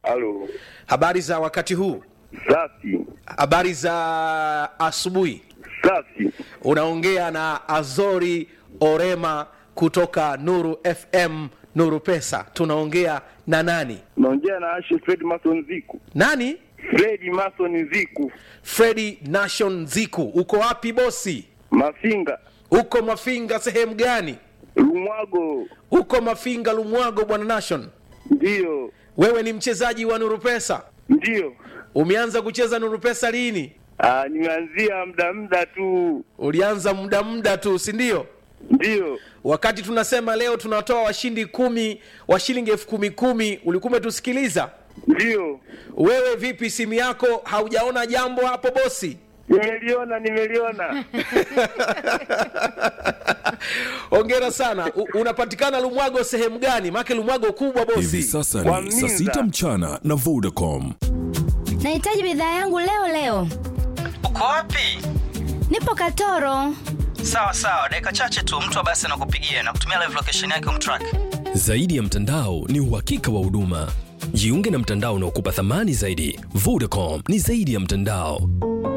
Halo, Habari za wakati huu? safi Habari za asubuhi. safi. Unaongea na Azori Orema kutoka Nuru FM, Nuru Pesa. Tunaongea na nani? Naongea na Ashe Fred Mason Ziku. Nani? Fred Mason Ziku, Fredi Nation Ziku. Uko wapi bosi? Mafinga, Uko Mafinga sehemu gani? Lumwago. Uko Mafinga Lumwago, bwana Nation. Ndiyo, Wewe ni mchezaji wa Nuru Pesa. ndiyo. Umeanza kucheza Nuru Pesa lini? Ah, nimeanzia muda muda tu. Ulianza muda muda tu, si ndio? Ndiyo, Wakati tunasema leo tunatoa washindi kumi wa shilingi elfu kumi kumi, ulikuwa umetusikiliza? ndiyo. Wewe vipi, simu yako haujaona jambo hapo bosi? Nimeliona, nimeliona. Hongera sana. U, unapatikana Lumwago sehemu gani? Maake Lumwago kubwa Hivi bosi. sasa Kwa ni saa Minza. sita mchana na Vodacom. Nahitaji bidhaa yangu leo leo. Uko wapi? Nipo Katoro. Sawa sawa, dakika chache tu mtu wa basi anakupigia na kutumia live location yake umtrack. Zaidi ya mtandao ni uhakika wa huduma. Jiunge na mtandao unaokupa thamani zaidi. Vodacom ni zaidi ya mtandao.